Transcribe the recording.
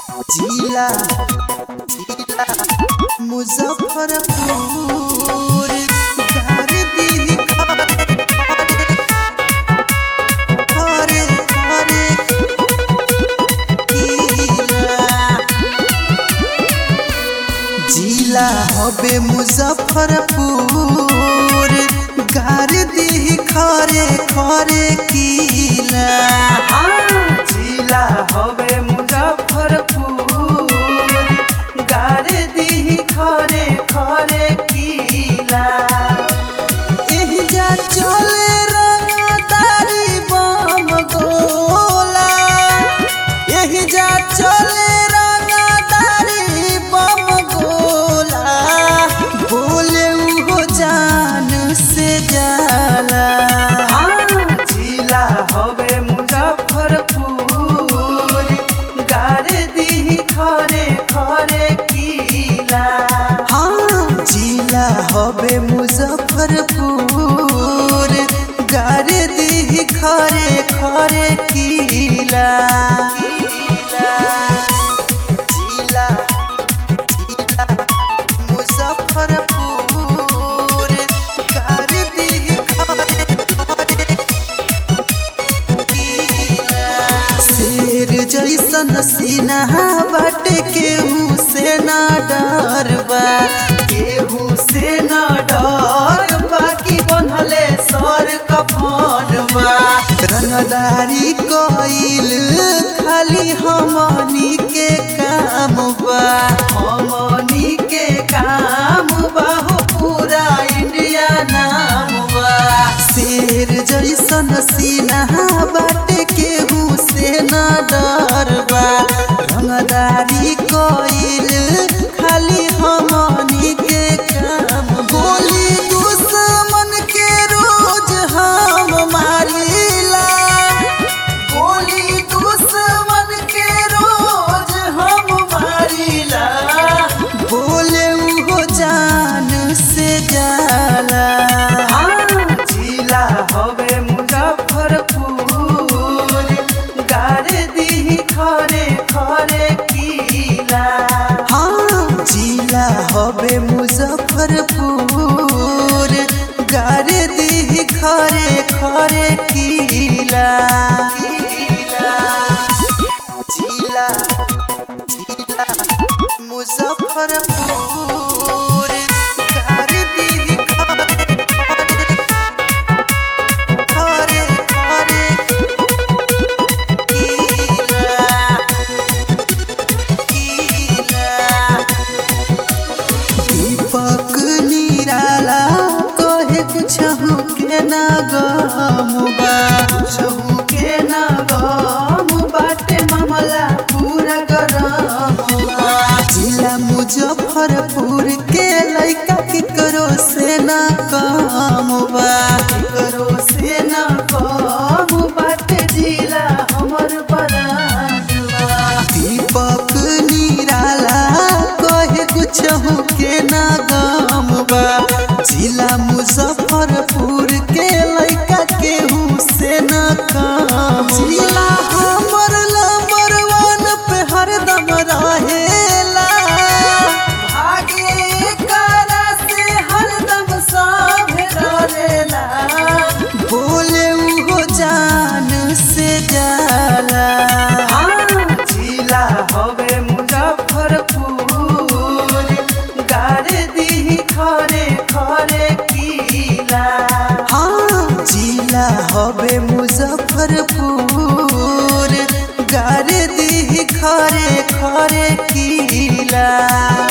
जिला जिला मुजफ्फरपुर गार दी खरे खरे जिला हबे मुजफ्फरपुर गार दी खरे खरे किला जिला हवे मुजफ्फरपुर गारे दी खरे खरे किला एहिजा चले रंगदारी बम गोला एहिजा चले रंगदारी बम गोला बोले उहो जान से जाला जिला हवे मुजफ्फरपुर गारे दी खरे खरे किला हाँ जिला हबे मुजफ्फरपुर गारे दी खरे खरे किला जिला जिला मुजफ्फरपुर गारे दी खरे खरे शेर जैसन सीना बाटे केहू से ना डरबा केहू से न डर बाकी बनले सर कफनवा रंगदारी कइल खाली हमनी के काम बा हमनी के काम बाहो पूरा इंडिया नाम बा शेर जैसन सीना बाटे केहू से ना डरबा रंगदारी कइल खाली हमनी के काम गोली दुश्मन के रोज हम मारिला गोली दुश्मन के रोज हम मारिला बोले उहो जान से जाला जिला हवे मुजफ्फरपुर गारे दी खरे खरे किला हाँ जिला हबे मुजफ्फरपुर गारे दी खरे खरे किला जिला जिला मुजफ्फरपुर गारे दी खरे खरे खरे किला दीपक निराला कहे कुछ के ना गमुबा छहु के न गम बाटे मामला पूरा गरम बा। जिला मुजफ्फरपुर के लइका के करो से ना कमुबा करो से न कम बाटे जिला हमर बराजुआ दीपक निराला कहे कुछ के ना गमुबा जिला मुजफ्फरपुर के लइका केहू से ना कम जिला हमर नंबर वन पे हरदम रहेला भागे करा से हरदम सब डरेला बोले उहो जान से जाला जिला हवे मुजफ्फरपुर गारे दी खरे खरे किला हाँ जिला हबे मुजफ्फरपुर गारे दी खरे खरे किला